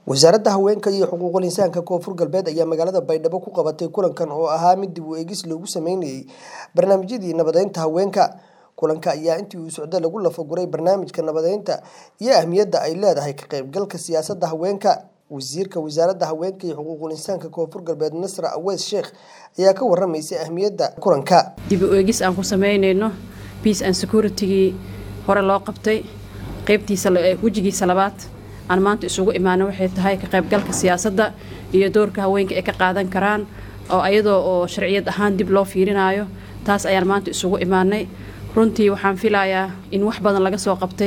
wasaaradda haweenka iyo xuquuqul insaanka koonfur galbeed ayaa magaalada baydhabo ku qabatay kulankan oo ahaa mid dib u eegis loogu sameynayay barnaamijyadii nabadeynta haweenka kulanka ayaa intii uu socda lagu lafaguray barnaamijka nabadeynta iyo ahmiyadda ay leedahay ka qaybgalka siyaasadda haweenka wasiirka wasaaradda haweenka iyo xuquuqul insaanka koonfur galbeed nasra aweys sheekh ayaa ka waramaysay ahmiyadda kulanka dib u eegis aan ku sameynayno peace and security-gii hore loo qabtay qaybtiisa wejigiisa labaad aan maanta isugu imaana waxay tahay ka qaybgalka siyaasadda iyo doorka haweenka ay ka qaadan karaan oo ayadoo oo sharciyad ahaan dib loo fiirinaayo taas ayaan maanta isugu imaanay runtii waxaan filayaa in wax badan laga soo qabtay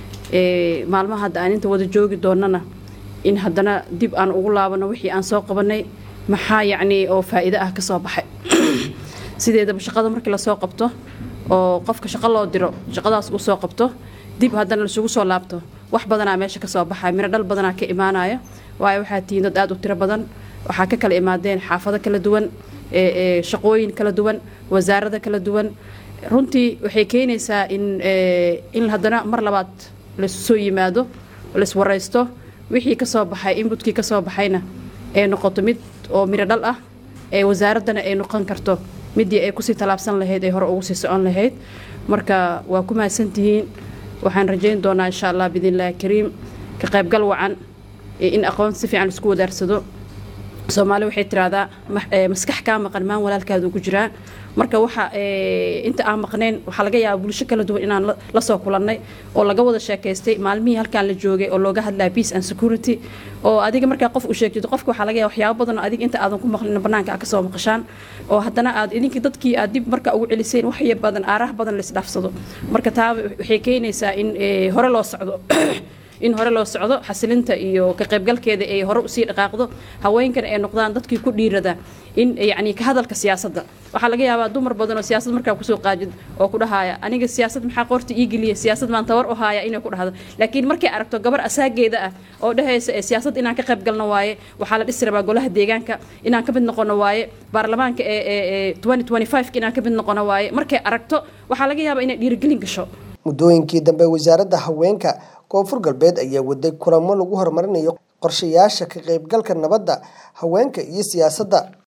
maalmaha hadda aan inta wada joogi doonana in haddana dib aan ugu laabano wixii aan soo qabanay maxaa yacnii oo faa'iido ah ka soo baxay sideedaba shaqada markii lasoo qabto oo qofka shaqo loo diro shaqadaas uu soo qabto dib haddana laisugu soo laabto wax badanaa meesha ka soo baxaya miro dhal badanaa ka imaanaya waayo waxaa tihiin dad aad u tiro badan waxaa ka kala imaadeen xaafado kala duwan shaqooyin kala duwan wasaarada kala duwan runtii waxay keenaysaa in in haddana mar labaad laisu soo yimaado laiswaraysto wixii ka soo baxay inbutkii ka soo baxayna ay noqoto mid oo miro dhal ah ee wasaaraddana ay noqon karto midii ay kusii tallaabsan lahayd ay hore ugu sii socon lahayd marka waa ku mahadsantihiin waxaan rajayn doonaa insha allah biidnillahi kariim ka qaybgal wacan in aqoon si fiican isku wadaarsado soomaali waxay tiraahdaa maskax kaa maqan maan walaalkaada ugu jiraa marka waxa inta aan maqnayn waxaa laga yaabaa bulsho kala duwan inaan la soo kulannay oo laga wada sheekaystay maalmihii halkaan la joogay oo looga hadlaya peace and security oo adiga markaa qof u sheegtid qofka waxaa laga yaaba waxyaabo badan oo adiga inta aadan ku maqlin bannaanka aad ka soo maqashaan oo haddana aad idinka dadkii aad dib markaa ugu celiseen waxya badan aaraha badan laisdhaafsado marka taa waxay keenaysaa in hore loo socdo in hore loo socdo xasilinta iyo ka qaybgalkeeda ay hore usii dhaqaaqdo haweenkana ay noqdaan dadkii ku dhiirada in yacni ka hadalka siyaasadda waxaa laga yaabaa dumar badan oo siyaasad markaa kusoo qaajid oo ku dhahaya aniga siyaasad maxaa qoorta ii geliya siyaasad maan tabar u haaya inay ku dhahdo laakiin markay aragto gabar asaageeda ah oo dhahaysa ee siyaasad inaan ka qayb galno waaye waxaa la dhisi rabaa golaha deegaanka inaan ka mid noqono waaye baarlamaanka ee inaan ka mid noqono waaye markay aragto waxaa laga yaabaa inay dhiirigelin gasho muddooyinkii dambe wasaaradda haweenka koonfur galbeed ayaa waday kulamo lagu horumarinayo qorshayaasha ka qaybgalka nabadda haweenka iyo siyaasadda